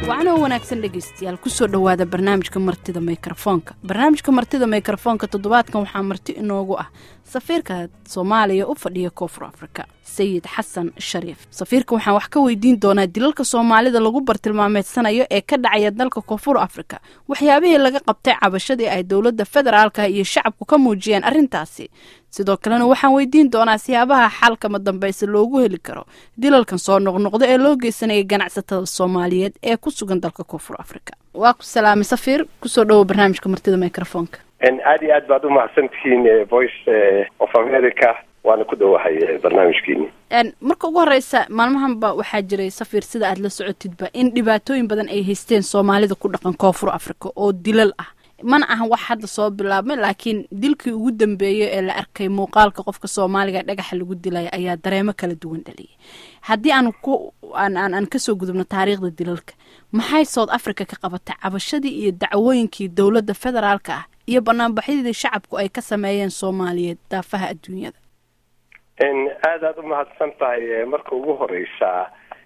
wacana wanaagsan dhegaystayaal kusoo dhowaada barnaamijka martida mikrofoonka barnaamijka martida mikrofoonka toddobaadkan waxaa marti inoogu ah safiirka soomaaliya u fadhiya koonfur afrika sayid xasan shariif safiirka waxaan wax ka weydiin doonaa dilalka soomaalida lagu bartilmaameedsanayo ee ka dhacaya dalka koonfur afrika waxyaabihii laga qabtay cabashadii ay dowladda federaalka iyo shacabku ka muujiyeen arrintaasi sidoo kalena waxaan weydiin doonaa siyaabaha xalkama dambayse loogu heli karo dilalkan soo noqnoqda ee loo geysanaya ganacsatada soomaaliyeed ee ku sugan dalka koonfur afrika waa ku salaamay safiir kusoo dhowo barnaamijka martida microfoonka aada iyo aad baad umahadsantihiin voice of america waana ku dhowahay barnaamijkiini marka ugu horeysa maalmahanba waxaa jiray safiir sida aad la socotidba in dhibaatooyin badan ay haysteen soomaalida ku dhaqan koonfur africa oo dilal ah mana ahan wax hadda soo bilaabmay laakiin dilkii ugu dambeeyay ee la arkay muuqaalka qofka soomaaliga dhagaxa lagu dilaya ayaa dareemo kala duwan dhaliyay haddii aan ku aan aan kasoo gudubno taariikhda dilalka maxay south africa ka qabatay cabashadii iyo dacwooyinkii dowladda federaalka ah iyo banaanbaxyadii shacabku ay ka sameeyeen soomaaliyeed daafaha adduunyada aada aad umahadsan tahay marka ugu horeysa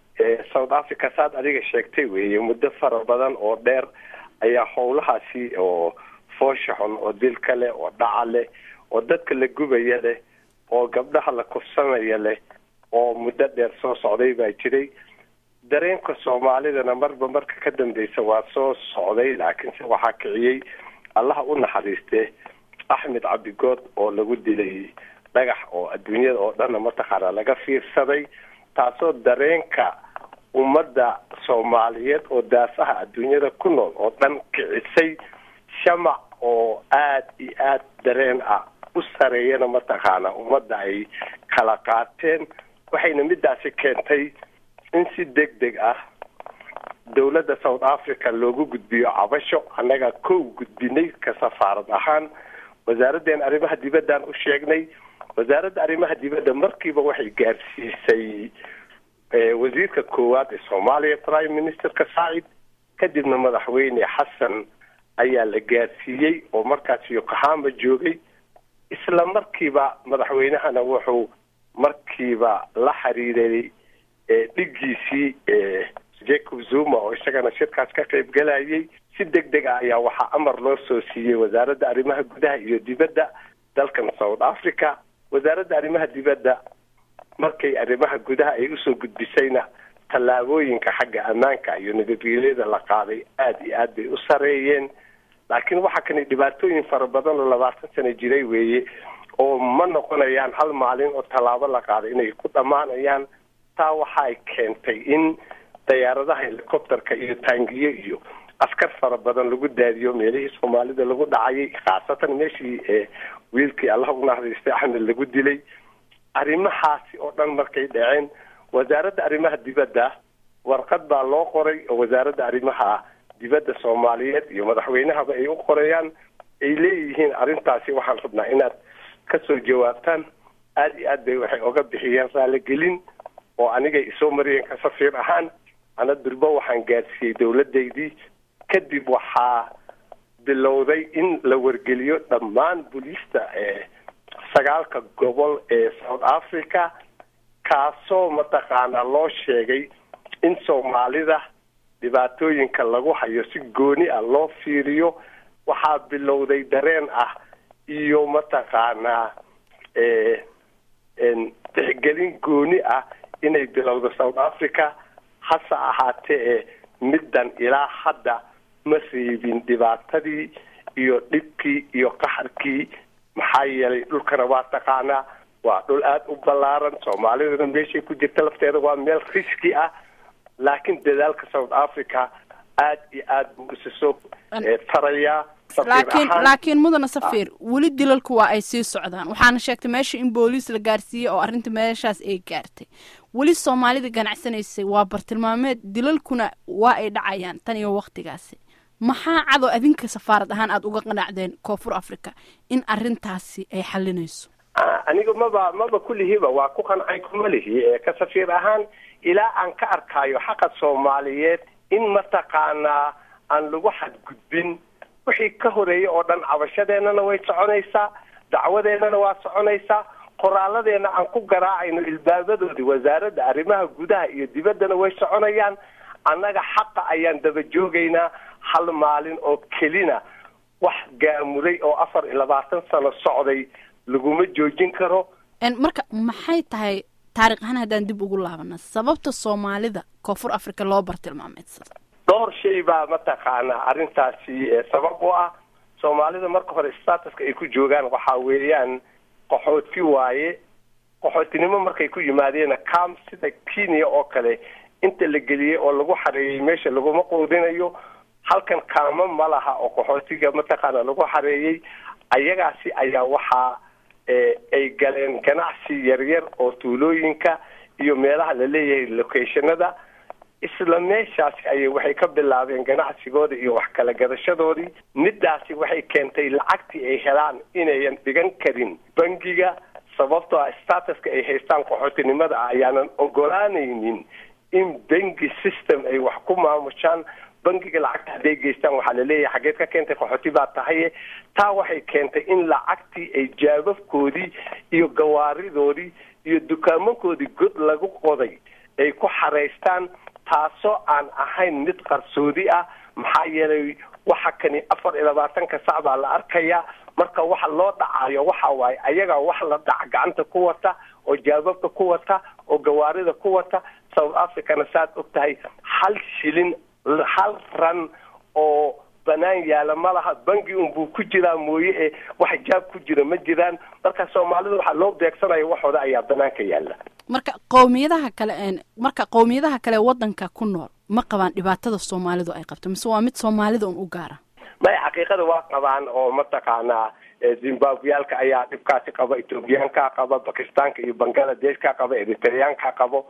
south africa saad adiga sheegtay weeye muddo fara badan oo dheer ayaa howlahaasi oo foosha xun oo dilka leh oo dhaca leh oo dadka la gubaya leh oo gabdhaha la kufsanaya leh oo muddo dheer soo socday baa jiray dareenka soomaalidana marba marka ka dambeysa waa soo socday laakiinse waxaa kiciyey allaha u naxariiste axmed cabdigood oo lagu dilay dhagax oo adduunyada oo dhanna mataqaana laga fiirsaday taasoo dareenka ummadda soomaaliyeed oo daafaha adduunyada ku nool oo dhan kicisay shamac oo aada iyo aada dareen ah u sareeyana mataqaana ummadda ay kala qaateen waxayna midaasi keentay in si deg deg ah dowladda south africa loogu gudbiyo cabasho annaga kow gudbinay ka safaarad ahaan wasaaradeen arrimaha dibaddaan u sheegnay wasaaradda arrimaha dibadda markiiba waxay gaarsiisay wasiirka koowaad ee soomaaliya prime ministerka saacid kadibna madaxweyne xasan ayaa la gaarsiiyey oo markaas yokohama joogay isla markiiba madaxweynahana wuxuu markiiba la xiriiray dhigiisii jacob zuma oo isagana shirkaas ka qayb galayay si deg deg ah ayaa waxaa amar loo soo siiyey wasaaradda arrimaha gudaha iyo dibadda dalkan south africa wasaaradda arrimaha dibadda markay arrimaha gudaha ay usoo gudbisayna tallaabooyinka xagga ammaanka iyo nabadgelyada la qaaday aada iyo aad bay u sareeyeen laakiin waxaa kani dhibaatooyin fara badan oo labaatan sano jiray weeye oo ma noqonayaan hal maalin oo tallaabo la qaaday inay ku dhammaanayaan taa waxaay keentay in dayaaradaha helicopterka iyo taangiyo iyo askar fara badan lagu daadiyo meelihii soomaalida lagu dhacayay khaasatan meeshii wiilkii allah u naxariistay axmed lagu dilay arrimahaasi oo dhan markay dhaceen wasaaradda arrimaha dibadda warqad baa loo qoray oo wasaaradda arrimaha dibadda soomaaliyeed iyo madaxweynahaba ay u qorayaan ay leeyihiin arrintaasi waxaan rabnaa inaad kasoo jawaabtaan aada iyo aad bay waxay oga bixiyeen raaligelin oo anigay isoo mariyeen ka safiir ahaan ana durbo waxaan gaarsiiyey dowladaydii kadib waxaa bilowday in la wargeliyo dhammaan booliista ee sagaalka gobol ee south africa kaasoo mataqaanaa loo sheegay in soomaalida dhibaatooyinka lagu hayo si gooni ah loo fiiriyo waxaa bilowday dareen ah iyo mataqaanaa tixgelin gooni ah inay bilowdo south africa hase ahaatee ee middan ilaa hadda ma reebin dhibaatadii iyo dhibkii iyo qaxarkii maxaa yeelay dhulkana waa taqaanaa waa dhul aada u ballaaran soomaalidana meeshay ku jirta lafteeda waa meel riski ah laakiin dadaalka south africa aada iyo aada buu isa soo tarayaa laakiin laakiin mudana safiir weli dilalku waa ay sii socdaan waxaana sheegtay meesha in booliis la gaarsiiyey oo arrinta meeshaas ay gaartay weli soomaalida ganacsanaysay waa bartilmaameed dilalkuna waa ay dhacayaan tan iyo waktigaasi maxaa cado adinka safaarad ahaan aada uga qanacdeen koonfur africa in arrintaasi ay xalinayso aniga maba maba kulihiiba waa ku qancay kuma lihi ka safiir ahaan ilaa aan ka arkaayo xaqa soomaaliyeed in mataqaanaa aan lagu xadgudbin wixii ka horeeyay oo dhan cabashadeennana way soconaysaa dacwadeennana waa soconaysaa qoraalladeena aan ku garaacayno ilbaabadoodii wasaaradda arrimaha gudaha iyo dibaddana way soconayaan annaga xaqa ayaan daba joogaynaa hal maalin oo kelina wax gaamuray oo afar iyo labaatan sano socday laguma joojin karo marka maxay tahay taarikh ahaan haddaan dib ugu laabana sababta soomaalida koonfur africa loo bartilmaameedsado dhowr shay baa mataqaanaa arrintaasi sabab u ah soomaalida marka hore statuska ay ku joogaan waxaa weeyaan qaxooti waaye qaxootinimo markay ku yimaadeen cam sida kenya oo kale inta la geliyey oo lagu xareeyey meesha laguma quudinayo halkan kaamo ma laha oo qaxootiga mataqaana lagu xareeyey ayagaasi ayaa waxaa ay galeen ganacsi yaryar oo tuulooyinka iyo meelaha la leeyahay locationada isla meeshaasi ayay waxay ka bilaabeen ganacsigooda iyo wax kala gadashadoodii midaasi waxay keentay lacagtii ay helaan inayan dhigan karin bangiga sababtoo ah statuska ay haystaan qaxootinimada ah ayaanan ogolaanaynin in bangi system ay wax ku maamushaan bangiga lacagta hadday geystaan waxaa laleeyahay xageed ka keentay qaxooti baa tahaye taa waxay keentay in lacagtii ay jaababkoodii iyo gawaaridoodii iyo dukaamankoodii god lagu qoday ay ku xaraystaan taasoo aan ahayn mid qarsoodi ah maxaa yeelay waxa kani afar iyo labaatanka sac baa la arkayaa marka waxa loo dhacayo waxa waaye ayagaa wax la dhaca gacanta ku wata oo jaababka ku wata oo gawaarida ku wata south africana saad og tahay hal shilin hal ran oo banaan yaala ma laha bangi unbuu ku jiraa mooye ee wax jaab ku jira ma jiraan marka soomaalida waxaa loo beegsanaya waxooda ayaa banaanka yaala marka qowmiyadaha kale marka qowmiyadaha kale wadanka ku nool ma qabaan dhibaatada soomaalidu ay qabto mise waa mid soomaalida un u gaara maya xaqiiqada waa qabaan oo mataqaanaa zimbabweyaalka ayaa dhibkaasi qaba ethoobiyaanka qaba bakistaanka iyo bangaladesh-ka qaba eritreyaanka qabo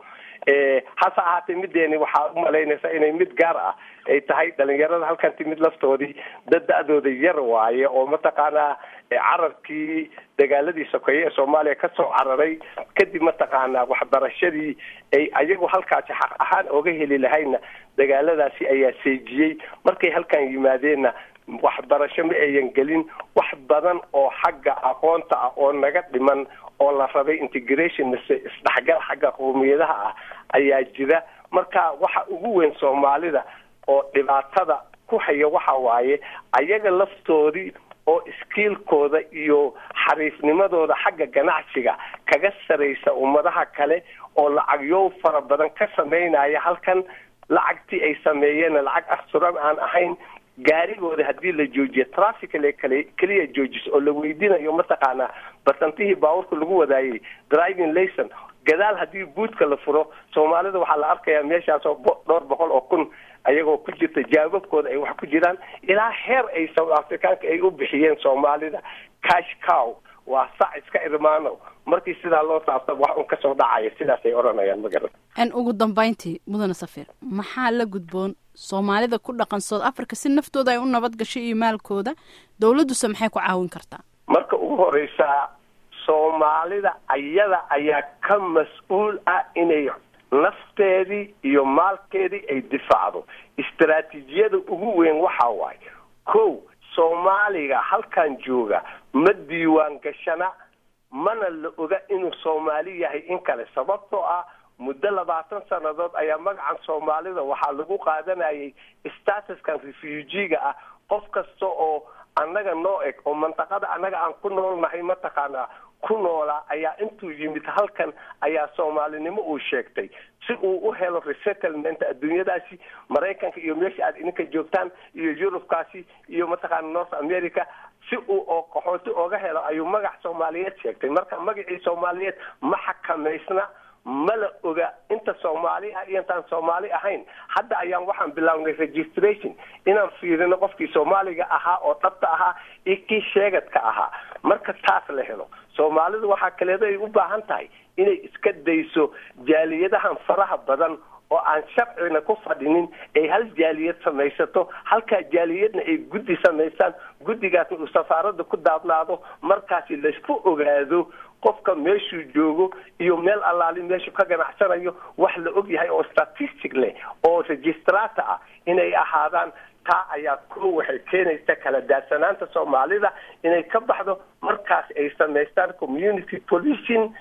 hase ahaatee mideeni waxaa umalaynaysa inay mid gaar ah ay tahay dhalinyarada halkan timid laftoodii dad da-dooda yar waaye oo mataqaanaa cararkii dagaaladii sokeeye ee soomaaliya kasoo cararay kadib mataqaanaa waxbarashadii ay ayagu halkaasi xaq ahaan oga heli lahayna dagaaladaasi ayaa seejiyey markay halkan yimaadeenna waxbarasho ma ayan gelin wax badan oo xagga aqoonta ah oo naga dhiman oo la rabay integration mise isdhexgal xagga qowmiyadaha ah ayaa jira marka waxa ugu weyn soomaalida oo dhibaatada ku haya waxa waaye ayaga laftoodii oo iskiilkooda iyo xariifnimadooda xagga ganacsiga kaga saraysa ummadaha kale oo lacagyow fara badan ka samaynaya halkan lacagtii ay sameeyeenna lacag asturan aan ahayn gaarigooda haddii la joojiyo traficale kale keliya joojiso oo la weydiinayo mataqaanaa basantihii baabuurka lagu wadaayay driving layson gadaal haddii buudka la furo soomaalida waxaa la arkayaa meeshaasoo dhowr boqol oo kun ayagoo ku jirta jaababkooda ay wax ku jiraan ilaa heer ay south africaanka ay u bixiyeen soomaalida cash cow waa sac iska irmaano markii sidaa loo saabta wax un kasoo dhacaya sidaasay odhanayaan magaran n ugu dambayntii mudane safir maxaa la gudboon soomaalida ku dhaqan south africa si naftooda ay u nabad gasho iyo maalkooda dowladduse maxay ku caawin kartaa marka ugu horeysaa soomaalida ayada ayaa ka mas-uul ah inay nafteedii iyo maalkeedii ay difaacdo istaraatiijiyada ugu weyn waxa waaye kow soomaaliga halkan jooga ma diiwaan gashana mana la oga inuu soomaali yahay in kale sababtoo ah muddo labaatan sannadood ayaa magacan soomaalida waxaa lagu qaadanayay statuskan refugiga ah qof kasta oo annaga noo eg oo mantaqada annaga aan ku noolnahay mataqaanaa ku noolaa ayaa intuu yimid halkan ayaa soomaalinimo uu sheegtay si uu u helo resettlement adduunyadaasi maraykanka iyo meesha aad idinka joogtaan iyo yurubkaasi iyo mataqaana north america si uu oo qaxooti ooga helo ayuu magac soomaaliyeed sheegtay marka magacii soomaaliyeed ma xakamaysna ma la oga inta soomaali ah iyo intaan soomaali ahayn hadda ayaan waxaan bilownay registration inaan fiirino qofkii soomaaliga ahaa oo dhabta ahaa iyo kii sheegadka ahaa marka taas la helo soomaalidu waxaa kaleedo ay u baahan tahay inay iska dayso jaaliyadahan faraha badan oo aan sharcina ku fadhinin ay hal jaaliyad samaysato halkaa jaaliyadna ay guddi samaystaan guddigaasna uu safaaradda ku daabnaado markaasi laysku ogaado qofka meeshuu joogo iyo meel allaali meeshuu ka ganacsanayo wax la og yahay oo statistic leh oo registrata ah inay ahaadaan taa ayaa ko waxay keenaysa kala daadsanaanta soomaalida inay ka baxdo markaas ay samaystaan community policing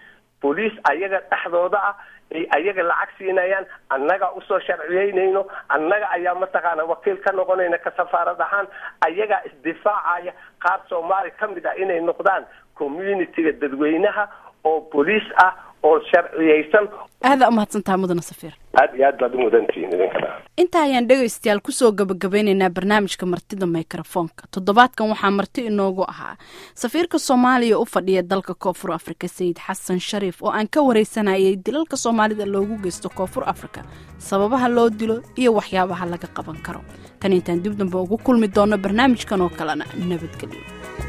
booliis ayaga dhexdooda ah ay ayaga lacag siinayaan annaga usoo sharciyeynayno annaga ayaa mataqaana wakiil ka noqonayna ka safaarad ahaan ayagaa isdifaacaya qaar soomaali ka mid ah inay noqdaan communitiga dadweynaha oo booliis ah oo sharciyeysan aada umahadsantaha mudana safiir aada iyo aad baad u mudantihiin idinkana intaa ayaan dhegaystayaal kusoo gabagabeynaynaa barnaamijka martida mikrofoonka toddobaadkan waxaa marti inoogu ahaa safiirka soomaaliya u fadhiya dalka koonfur afrika sayid xasan shariif oo aan ka wareysanayay dilalka soomaalida loogu geysto koonfur afrika sababaha loo dilo iyo waxyaabaha laga qaban karo tan intaan dib dambe ugu kulmi doono barnaamijkan oo kalena nabadgelyo